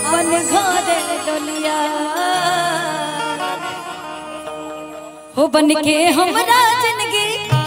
अपन घर डोलिया हो बन के हमरा जिंदगी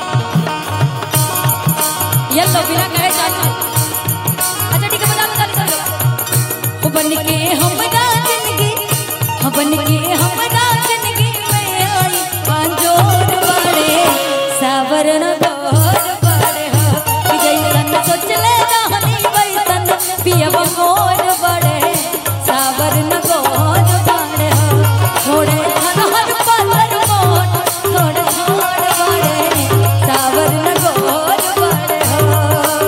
ये लो बिना कहे चाचा अच्छा ठीक है बजा लो चालू कर लो हो बन के हमरा जिंदगी हो बन के हमरा जिंदगी में आई पांजोर बड़े सावरण गोर बड़े हो कि जैसन सोचले रहनी वैसन पियब मोर बड़े सावरण गोर बड़े हो थोड़े हर पत्थर मोट थोड़े छोड़ बड़े सावरण गोर बड़े हो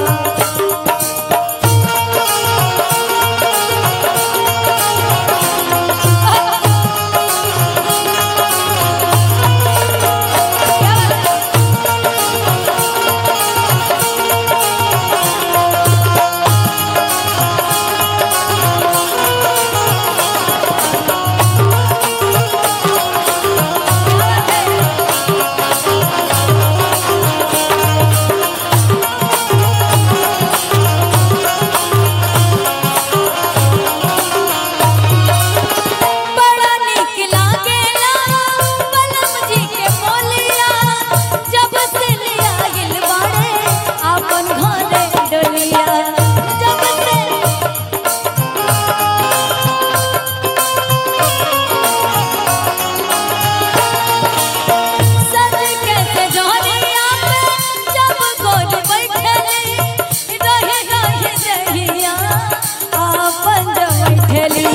बड़ा नीक लागेला बलम जी के बोलिया जब से लिया गिल बाड़े आपन घरे डोलिया जब से सज के सजोरिया पे जब गोद बैठली रहे रहे जहिया आपन जो बैठली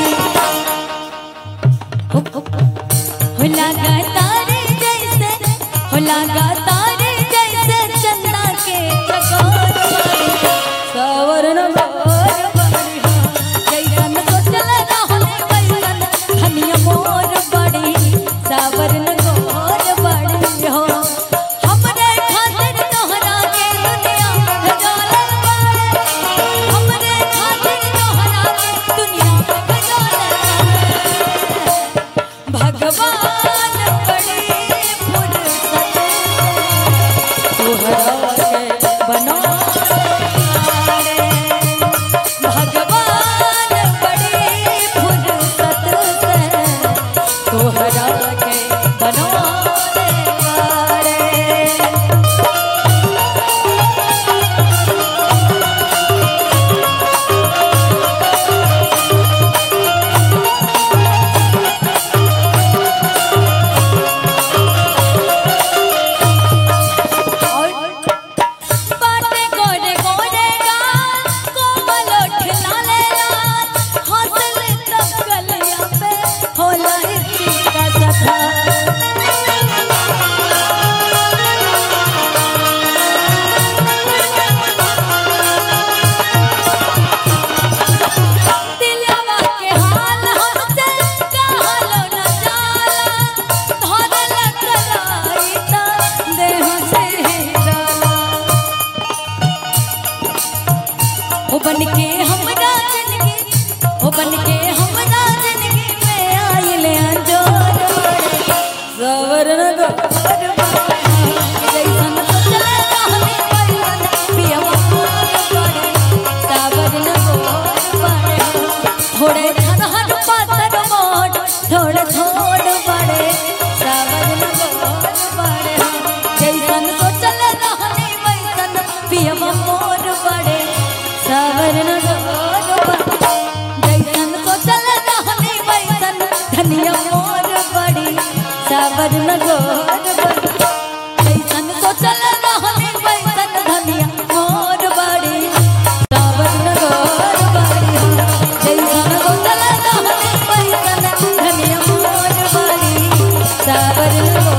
हो लगा तारे जैसे हो लगा तारे जैसे चंदा के चकोर बड़ी सवरण मोर बड़ी हो जैसन सोचल रहले वैसन धनिया मोर बड़ी सवरण मोर बड़ी हो हमरे खातिर तोहरा के दुनिया भेजल बाड़े हमरे खातिर तोहरा के दुनिया भेजल भगवान बड़ी फुर्सत तोहरा के बनवारे भगवान बड़ी फुर्सत से तोहरा के बनवारे वारे बाटे गोरे गोरे गा कोमल उठला लेला हंसल तब गलिया पे होला इसी का सथा दिलवा के हाल हमसे कहलो न जाला धरल कलाई ता देह से डाला ओ बन के हमरा जिंदगी ओ बन के हमरा जिंदगी में आइले अंजोर बड़े सवरण गोर बड़े जैसन सोचले रहनी वैसन पियवा मोर बड़े सवरण गोर बड़े थोड़े छनहन पातर मोट थोड़े थोड़ बड़े सवरण गोर बड़े जैसन सोचले रहनी वैसन पियवा मोर बड़े सावरण गोर बड़े जैसन सोचल रहनी वैसन धनिया मोर बड़ी सावरण गोर बड़ी जैसन सोचल रहनी वैसन धनिया मोर बड़ी सावरण गोर बड़ी जैसन सोचल रहनी वैसन धनिया मोर बड़ी सावरण गोर